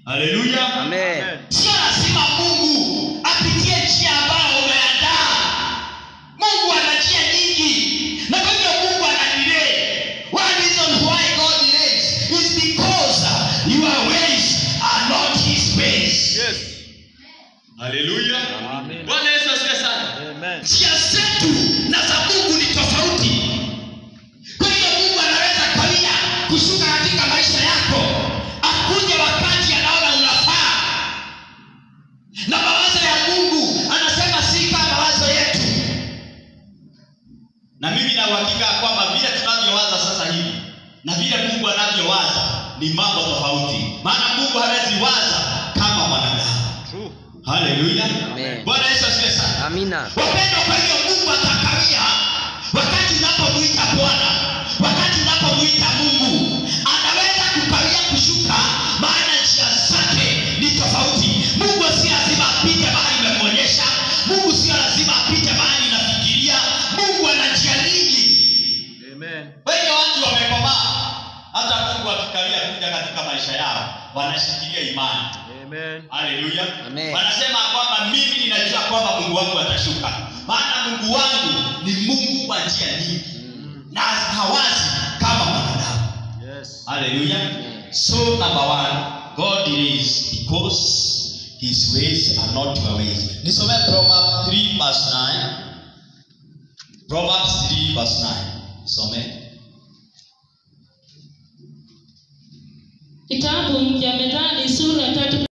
haleluya Amen. sio lazima mungu apitie njia ambayo umeandaa mungu ana njia nyingi na kwa hivyo mungu ana delay one reason why god delays is because uh, your ways are not his ways Yes. haleluya Amen. bwana yesu asifiwe sana Amen. njia zetu na za mungu ni tofauti kwa hiyo mungu anaweza kawia kushuka katika maisha yako akuje wakati anaona unafaa na mawazo ya mungu anasema si kama mawazo yetu na mimi na uhakika ya kwamba vile tunavyowaza sasa hivi na vile mungu anavyowaza ni mambo tofauti maana mungu hawezi waza kama mwanadamu True. haleluya Amen. bwana yesu asifiwe sana Amina. wapendwa kwa hiyo mungu atakawia wakati unapomwita bwana wakati unapomwita mungu anaweza kukawia kushuka maana njia zake ni tofauti mungu si lazima apite mahali imemwonyesha mungu sio lazima apite mahali inafikiria mungu ana njia nyingi Amen. wengi watu wamekomaa hata mungu akikawia kuja katika maisha yao wanashikilia imani Amen. haleluya Amen. wanasema kwamba mimi ninajua kwamba mungu wangu atashuka maana mungu wangu ni mungu wa njia nyingi na hawazi kama mwanadamu Yes. haleluya so number one god delays because his ways are not your ways nisome proverbs 3 verse 9 proverbs 3 verse 9 some Kitabu cha Methali sura tatu